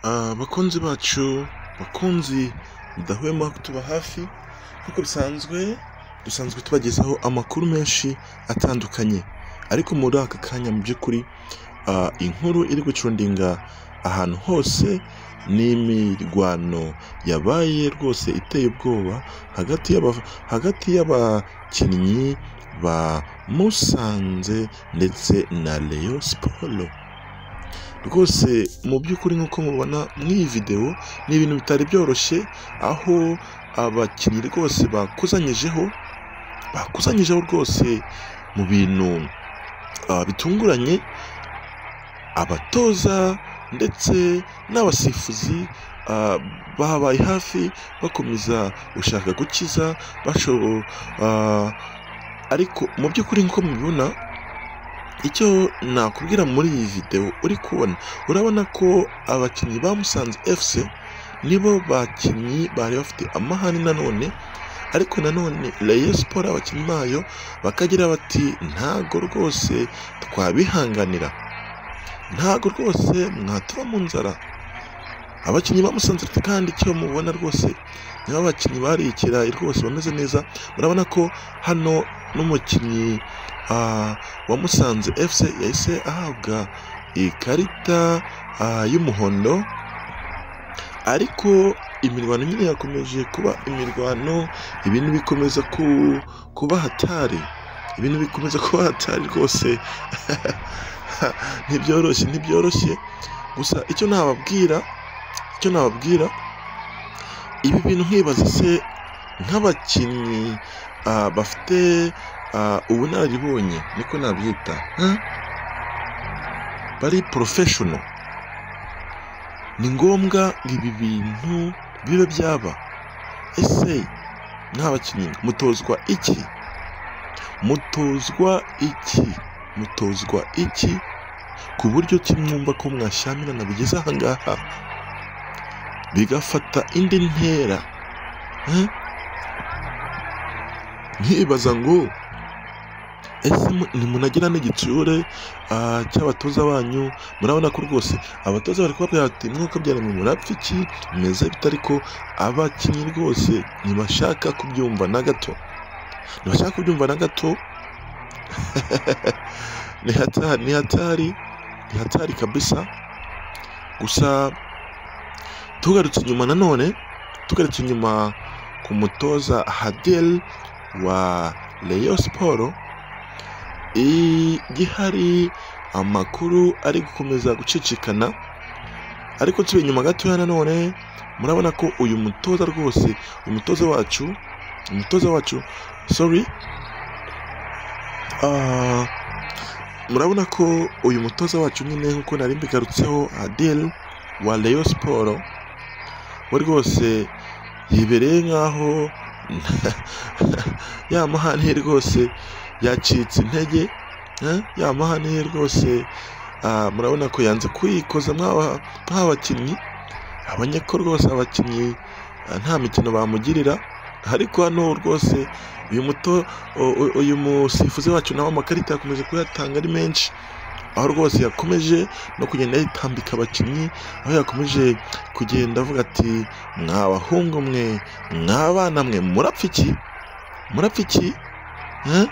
abakunzi bacu bakunzi mudahwema kutuba hafi nk'uko bisanzwe dusanzwe tubagezaho amakuru menshi atandukanye ariko muri aka kanya mu by'ukuri ah, inkuru iri gucundinga ahantu hose n'imirwano yabaye rwose iteye ubwoba hagati y'aba- hagati y'abakinnyi ba Musanze ndetse na Rayon Sports rwose mu by'ukuri nk'uko mubona muri iyi videwo ni ibintu bitari byoroshye aho abakinnyi rwose bakusanyijeho bakusanyijeho rwose mu bintu ah, bitunguranye abatoza ndetse n'abasifuzi ah, babaye hafi bakomeza gushaka gukiza bashobo ah, ariko mu by'ukuri nk'uko mubibona icyo nakubwira muri iyi videwo uri kubona urabona ko abakinnyi ba Musanze FC nibo bakinnyi bari bafite amahane nanone ariko nanone Rayon Sports abakinnyi bayo bakagira bati ntago rwose twabihanganira ntago rwose mwatuba mu nzara abakinnyi ba Musanze FC kandi icyo mubona rwose ni abakinnyi barikiraye rwose bameze neza murabona ko hano n'umukinnyi ah, wamusanze FC yahise ahabwa ikarita ah, y'umuhondo ariko imirwano nyine yakomeje kuba imirwano ibintu bikomeza ku, kuba hatari ibintu bikomeza kuba hatari rwose ntibyoroshye ntibyoroshye gusa icyo nababwira icyo nababwira ibi bintu nkibaza se nk'abakinnyi ah, bafite ah, ubunararibonye niko nabyita huh? bari porofeshono ni ngombwa ngo ibi bintu bibe byaba ese mw'abakinnyi mutozwa iki mutozwa iki mutozwa iki ku buryo kimwumva ko mwashyamirana bigeze ahangaha bigafata indi ntera huh? nkibaza ngo ese mu- ntimunagira n'igitsure ah, cy'abatoza banyu murabona ko rwose abatoza bari kubabwira bati mwukabyara mwe murapfa iki mumeze bite ariko abakinnyi rwose ntibashaka kubyumva na gato ntibashaka kubyumva na gato ni hatari ni hatari ni hatari kabisa gusa tugarutse inyuma nanone tugarutse inyuma ku mutoza hadel wa Rayon Sports igihari amakuru ari gukomeza gucicikana ariko tuba inyuma gatoya nanone murabona ko uyu mutoza rwose umutoza wacu umutoza wacu sorry Ah, murabona ko uyu mutoza wacu nyine nk'uko nari mbigarutseho adel wa Rayon Sports we rwose yibereye nk'aho ya mahane rwose yacitse intege eh, ya mahane ye rwose ah, murabona ko yanze kuyikoza mw'aba- nk'abakinnyi abonye ko rwose abakinnyi ah, nta mikino bamugirira ariko hano rwose uyu muto u- u- uyu musifuzi wacu nawe amakarita yakomeje kuyatanga ari menshi aho rwose yakomeje no kugenda yitambika abakinnyi aho yakomeje kugenda avuga ati mwa bahungu mwe mwa bana mwe murapfa iki murapfa iki eh?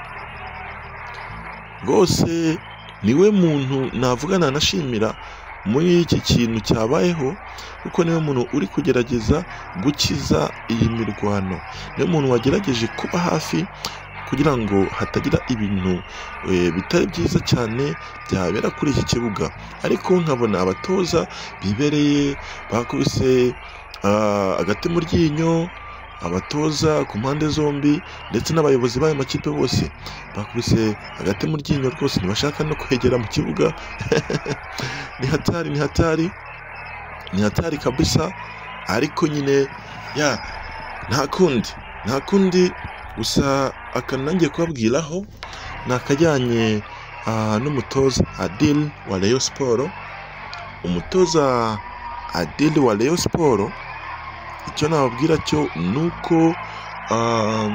rwose niwe muntu navuga nanashimira muri iki kintu cyabayeho kuko niwe muntu uri kugerageza gukiza iyi mirwano niwe muntu wagerageje kuba hafi kugira ngo hatagira ibintu eh, bitari byiza cyane byabera kuri iki kibuga ariko nkabona abatoza bibereye bakubise ah, agati mu ryinyo abatoza ku mpande zombi ndetse n'abayobozi b'ayo makipe bose bakubise hagati mu ryinyo rwose ntibashaka no kwegera mu kibuga ni hatari ni hatari ni hatari kabisa ariko nyine ya nta kundi nta kundi gusa akanangiye kubabwiraho ni akajyanye ah, n'umutoza adil wa Rayon Sports umutoza adil wa Rayon Sports icyo nababwira cyo ni uko ah,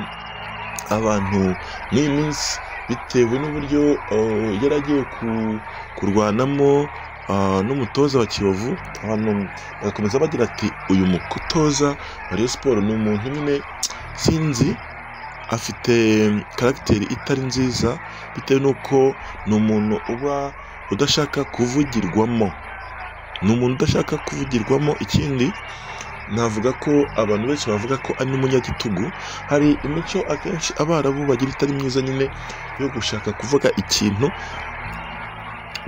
abantu muri iyi minsi bitewe n'uburyo oh, yari agiye ku- kurwanamo ah, n'umutoza wa kiyovu hano bagakomeza bagira ati uyu mutoza wa Rayon siporo ni umuntu nyine sinzi afite karagiteri itari nziza bitewe n'uko ni umuntu uba udashaka kuvugirwamo ni umuntu udashaka kuvugirwamo ikindi navuga ko abantu benshi bavuga ko ari n'umunyagitugu hari imico akenshi abarabu bagira itari myiza nyine yo gushaka kuvuga ikintu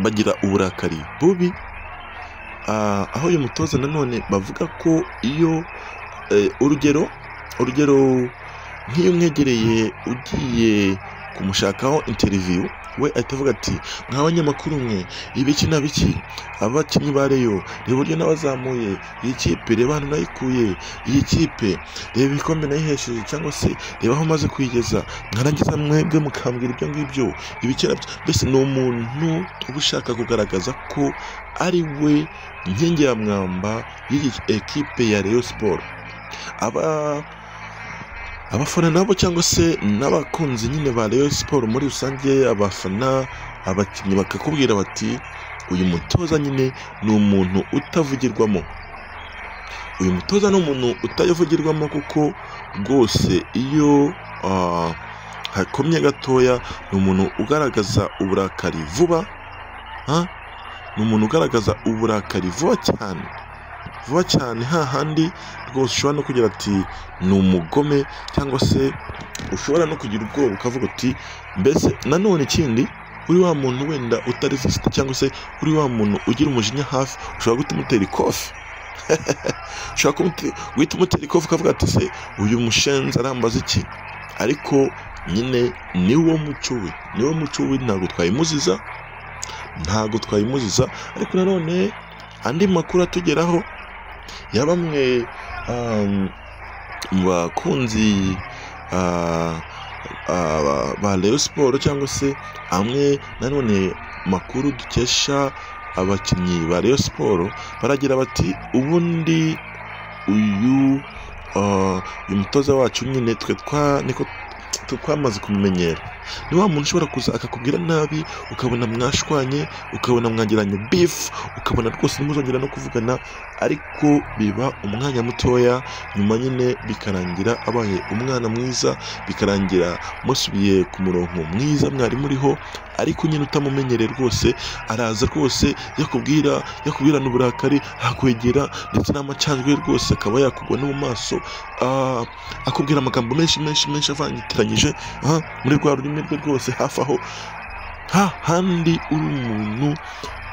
bagira uburakari bubi Ah, aho uyu mutoza nanone bavuga ko iyo eh, urugero urugero nk'iyo umwegereye ugiye kumushakaho interiviyu we ahita avuga ati mwa banyamakuru mwe ibiki na biki abakinnyi ba reyo reba uburyo n'abazamuye iyi kipe reba ahantu nayikuye iyi kipe reba ibikombe nayihesheje cyangwa se reba aho maze kuyigeza mwarangiza mwebwe mukambwira ibyo ngibyo ibiki na byo mbese ni umuntu uba ushaka kugaragaza ko ari we nkingi ya mwamba y'iyi ekipe ya reyo siporo aba abafana nabo cyangwa se n'abakunzi nyine ba Rayon Sport muri rusange abafana abakinnyi bakakubwira bati uyu mutoza nyine ni umuntu utavugirwamo uyu mutoza ni umuntu utayavugirwamo kuko rwose iyo ah, hakomye gatoya ni umuntu ugaragaza uburakari vuba ah, ni umuntu ugaragaza uburakari vuba cyane vuba cyane hahandi rwose ushobora no kugira ati ni umugome cyangwa se ushobora no kugira ubwoba ukavuga uti mbese nanone ikindi uri wa muntu wenda utaresisita cyangwa se uri wa muntu ugira umujinya hafi ushobora guhita umutera ikofi ushobora kumute- guhita umutera ikofi ukavuga ati se uyu mushenzi arambaza iki ariko nyine ni wo muco we ni wo muco we ntabwo twayimuziza ntabwo twayimuziza ariko nanone andi makuru atugeraho ya bamwe um, mu bakunzi ah, ah, ba Rayon Sport cyangwa se amwe nanone makuru dukesha abakinnyi ba Rayon Sport baragira bati ubundi uyu ah, uyu mutoza wacu nyine twe twa niko twe twamaze kumumenyera ni wa muntu ushobora kuza akakubwira nabi ukabona mwashwanye ukabona mwagiranye bifu ukabona rwose ntimuzongera no kuvugana ariko biba umwanya mutoya nyuma nyine bikarangira abaye umwana mwiza bikarangira musubiye ku murongo mwiza mwari muriho ariko nyine utamumenyereye rwose araza rwose yakubwira yakubwirana uburakari akwegera ndetse n'amacandwe rwose akaba yakugwa no mu maso ah, akubwira amagambo menshi menshi menshi avangitiranyije ah, muri rwa rurimi rwe rwose hafi aho hahandi uri umuntu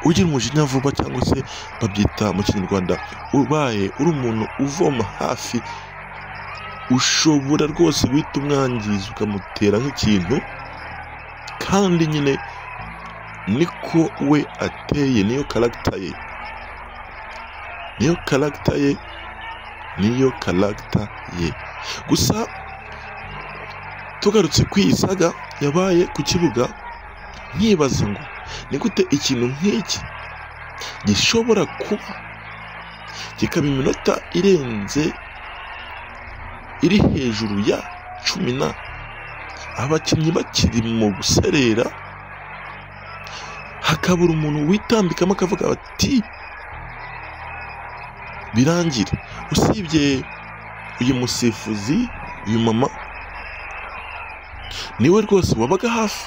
ugira umujinya vuba cyangwa se babyita mu kinyarwanda ubaye uri umuntu uvoma hafi ushobora rwose guhita umwangiza ukamutera nk'ikintu kandi nyine niko we ateye niyo karagita ye niyo karagita ye niyo karagita ye gusa tugarutse ku iyi saga yabaye ku kibuga nkibaza ngo ni gute ikintu nk'iki gishobora kuba kikaba iminota irenze iri hejuru ya cumi na abakinnyi bakiri mu guserera hakabura umuntu witambikamo akavuga ati birangire usibye uyu musifuzi uyu mama niwe rwose wabaga hafi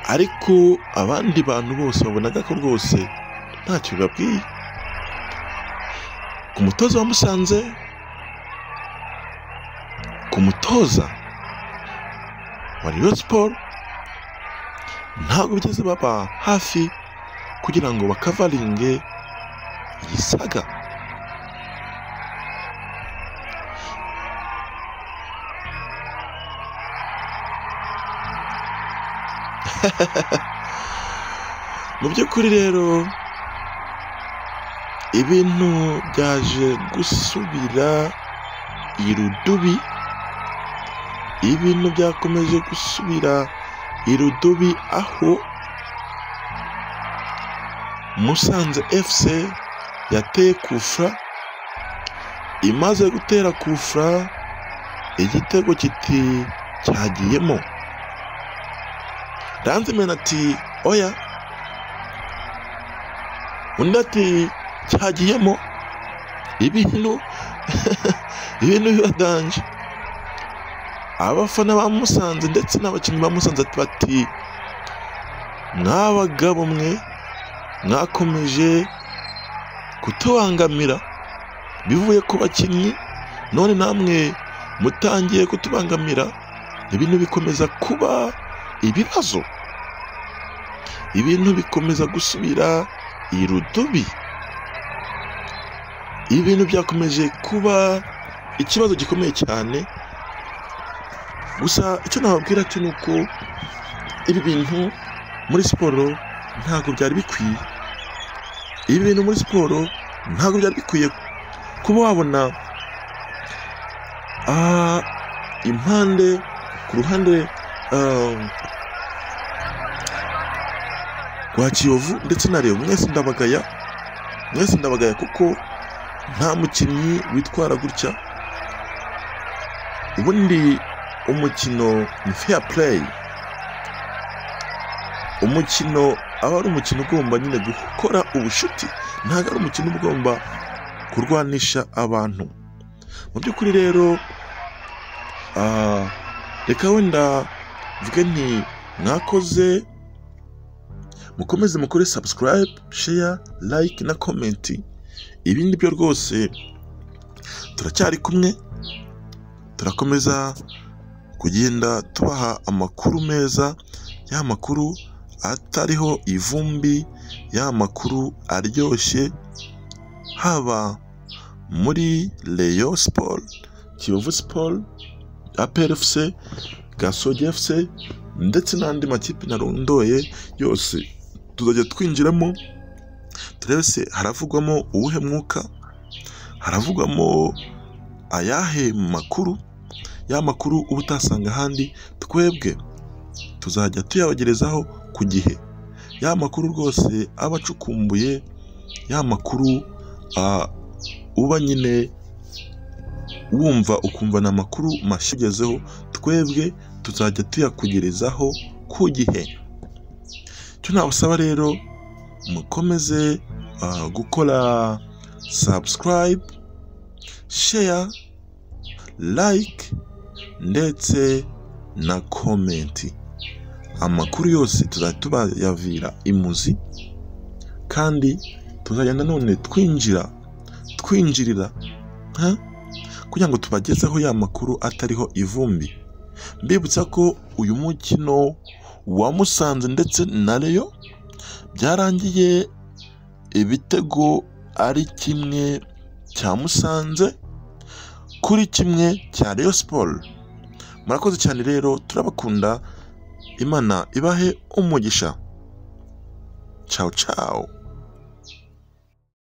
ariko abandi bantu bose babonaga ko rwose ntacyo bibabwiye ku mutoza wa musanze ku mutoza wa Rayon Sport ntabwo bigeze baba hafi kugira ngo bakavaringe iyi saga mu by'ukuri rero ibintu byaje gusubira irudubi ibintu byakomeje gusubira irudubi aho musanze fc yateye kufra imaze gutera kufra igitego kiti cyagiyemo Ranzimena ati oya undi ati cyagiyemo ibintu ibintu bibadanje abafana bamusanze ndetse n'abakinnyi bamusanze bati mwabagabo mwe mwakomeje kutubangamira bivuye ku bakinnyi none namwe mutangiye kutubangamira ibintu bikomeza kuba ibibazo ibintu bikomeza gusubira irudubi ibintu byakomeje kuba ikibazo gikomeye cyane gusa icyo nababwira cyo ni uko ibi bintu muri siporo ntabwo byari bikwiye ibi bintu muri siporo ntabwo byari bikwiye kuba wabona ah, impande ku ruhande ah, rwa kiyovu ndetse na reyo mwese ndabagaya mwese ndabagaya kuko nta mukinnyi witwara gutya ubundi umukino ni fair play umukino aba ari umukino ugomba nyine gukora ubucuti ntabwo ari umukino uba ugomba kurwanisha abantu mu by'ukuri rero ah, reka wenda mvuge nti mwakoze mukomeze mukore subscribe share like na komenti ibi ni byo rwose turacyari kumwe turakomeza kugenda tubaha amakuru meza ya makuru atariho ivumbi ya makuru aryoshye haba muri Rayon Sport Kiyovu Sport APR FC Gasogi FC ndetse n'andi makipe narondoye yose tuzajya twinjiramo turebe se haravugwamo uwuhe mwuka haravugwamo ayahe makuru ya makuru uba utasanga ahandi twebwe tuzajya tuyabagerezaho ku gihe ya makuru rwose aba acukumbuye ya makuru ah, uba nyine wumva ukumva ni amakuru mashya ugezeho twebwe tuzajya tuyakugerezaho ku gihe icyo nabasaba rero mukomeze ah, gukora subscribe share like ndetse na komenti amakuru yose tuzajya tubayavira imuzi kandi tuzajya nanone twinjira twinjirira ha? kugira ngo tubagezeho ya makuru atariho ivumbi mbibutsa ko uyu mukino wa Musanze ndetse na Rayon byarangiye ibitego ari kimwe cya Musanze kuri kimwe cya Rayon Sport murakoze cyane rero turabakunda imana ibahe umugisha ciao ciao